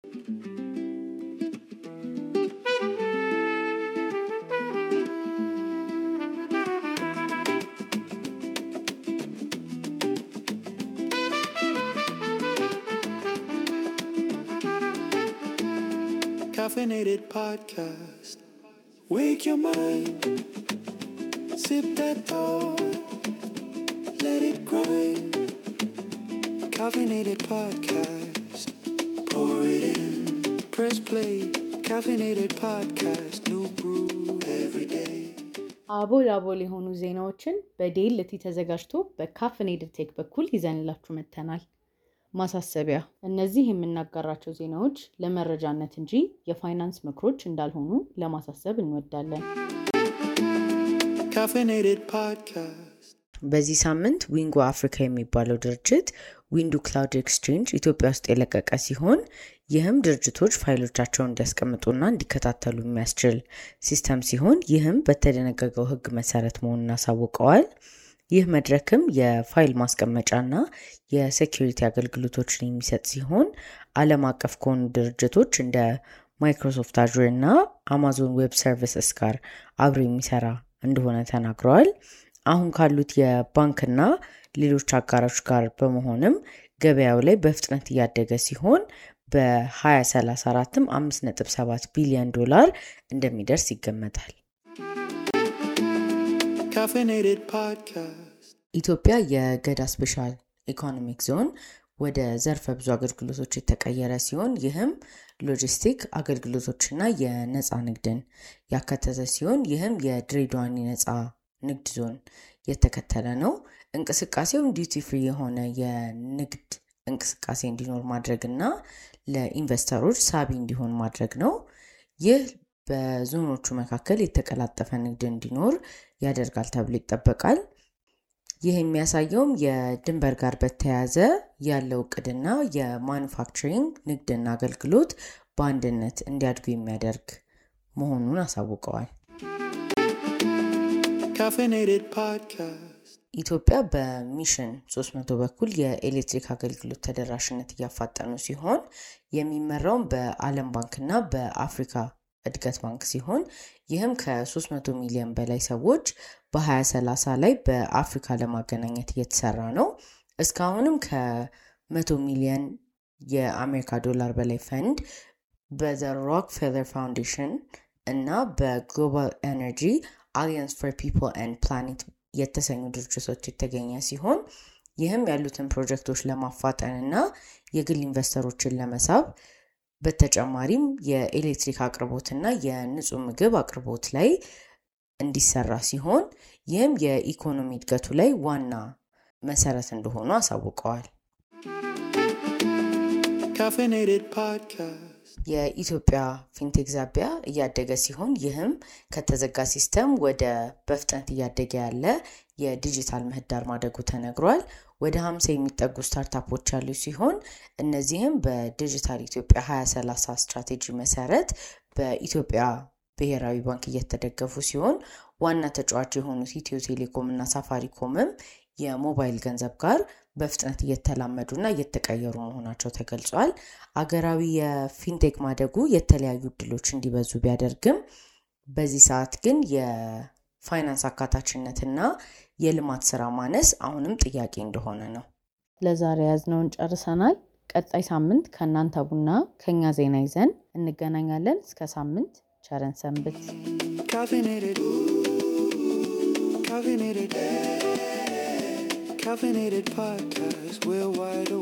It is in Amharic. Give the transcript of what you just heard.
Caffeinated podcast. Wake your mind. Sip that thought. Let it grind. Caffeinated podcast. Pour it in. Press play. Caffeinated podcast. New brew every day. አቦል አቦል የሆኑ ዜናዎችን በዴልቲ ተዘጋጅቶ በካፍኔድድ ቴክ በኩል ይዘንላችሁ መጥተናል። ማሳሰቢያ፣ እነዚህ የምናጋራቸው ዜናዎች ለመረጃነት እንጂ የፋይናንስ ምክሮች እንዳልሆኑ ለማሳሰብ እንወዳለን። Caffeinated podcast. በዚህ ሳምንት ዊንጎ አፍሪካ የሚባለው ድርጅት ዊንዱ ክላውድ ኤክስቼንጅ ኢትዮጵያ ውስጥ የለቀቀ ሲሆን ይህም ድርጅቶች ፋይሎቻቸውን እንዲያስቀምጡና እንዲከታተሉ የሚያስችል ሲስተም ሲሆን ይህም በተደነገገው ሕግ መሰረት መሆኑን አሳውቀዋል። ይህ መድረክም የፋይል ማስቀመጫና የሴኪሪቲ አገልግሎቶችን የሚሰጥ ሲሆን ዓለም አቀፍ ከሆኑ ድርጅቶች እንደ ማይክሮሶፍት አዙር እና አማዞን ዌብ ሰርቪስስ ጋር አብሮ የሚሰራ እንደሆነ ተናግረዋል። አሁን ካሉት የባንክና ሌሎች አጋሮች ጋር በመሆንም ገበያው ላይ በፍጥነት እያደገ ሲሆን በ2034ም 5.7 ቢሊዮን ዶላር እንደሚደርስ ይገመታል። Caffeinated podcast. ኢትዮጵያ የገዳ ስፔሻል ኢኮኖሚክ ዞን ወደ ዘርፈ ብዙ አገልግሎቶች የተቀየረ ሲሆን ይህም ሎጂስቲክ አገልግሎቶችና የነፃ ንግድን ያካተተ ሲሆን ይህም የድሬዳዋን የነፃ ንግድ ዞን የተከተለ ነው። እንቅስቃሴውም ዲዩቲ ፍሪ የሆነ የንግድ እንቅስቃሴ እንዲኖር ማድረግ እና ለኢንቨስተሮች ሳቢ እንዲሆን ማድረግ ነው። ይህ በዞኖቹ መካከል የተቀላጠፈ ንግድ እንዲኖር ያደርጋል ተብሎ ይጠበቃል። ይህ የሚያሳየውም የድንበር ጋር በተያያዘ ያለው እቅድና የማኑፋክቸሪንግ ንግድና አገልግሎት በአንድነት እንዲያድጉ የሚያደርግ መሆኑን አሳውቀዋል። Caffeinated podcast. ኢትዮጵያ በሚሽን 300 በኩል የኤሌክትሪክ አገልግሎት ተደራሽነት እያፋጠኑ ሲሆን የሚመራውም በዓለም ባንክና በአፍሪካ እድገት ባንክ ሲሆን ይህም ከ300 ሚሊዮን በላይ ሰዎች በ2030 ላይ በአፍሪካ ለማገናኘት እየተሰራ ነው። እስካሁንም ከ100 ሚሊዮን የአሜሪካ ዶላር በላይ ፈንድ በዘ ሮክፌለር ፋውንዴሽን እና በግሎባል ኤነርጂ አሊያንስ ፎር ፒፕል ኤንድ ፕላኔት የተሰኙ ድርጅቶች የተገኘ ሲሆን ይህም ያሉትን ፕሮጀክቶች ለማፋጠን እና የግል ኢንቨስተሮችን ለመሳብ በተጨማሪም የኤሌክትሪክ አቅርቦትና የንጹህ ምግብ አቅርቦት ላይ እንዲሰራ ሲሆን ይህም የኢኮኖሚ እድገቱ ላይ ዋና መሰረት እንደሆኑ አሳውቀዋል። Caffeinated podcast. የኢትዮጵያ ፊንቴክ ዛቢያ እያደገ ሲሆን ይህም ከተዘጋ ሲስተም ወደ በፍጥነት እያደገ ያለ የዲጂታል ምህዳር ማደጉ ተነግሯል። ወደ 50 የሚጠጉ ስታርታፖች ያሉ ሲሆን እነዚህም በዲጂታል ኢትዮጵያ 2030 ስትራቴጂ መሰረት በኢትዮጵያ ብሔራዊ ባንክ እየተደገፉ ሲሆን ዋና ተጫዋች የሆኑት ኢትዮ ቴሌኮም እና ሳፋሪኮምም የሞባይል ገንዘብ ጋር በፍጥነት እየተላመዱና እየተቀየሩ መሆናቸው ተገልጿል። አገራዊ የፊንቴክ ማደጉ የተለያዩ እድሎች እንዲበዙ ቢያደርግም በዚህ ሰዓት ግን የፋይናንስ አካታችነትና የልማት ስራ ማነስ አሁንም ጥያቄ እንደሆነ ነው። ለዛሬ ያዝነውን ጨርሰናል። ቀጣይ ሳምንት ከእናንተ ቡና ከኛ ዜና ይዘን እንገናኛለን። እስከ ሳምንት ቸረን ሰንብት። Caffeinated. Caffeinated. Caffeinated podcast. We're wide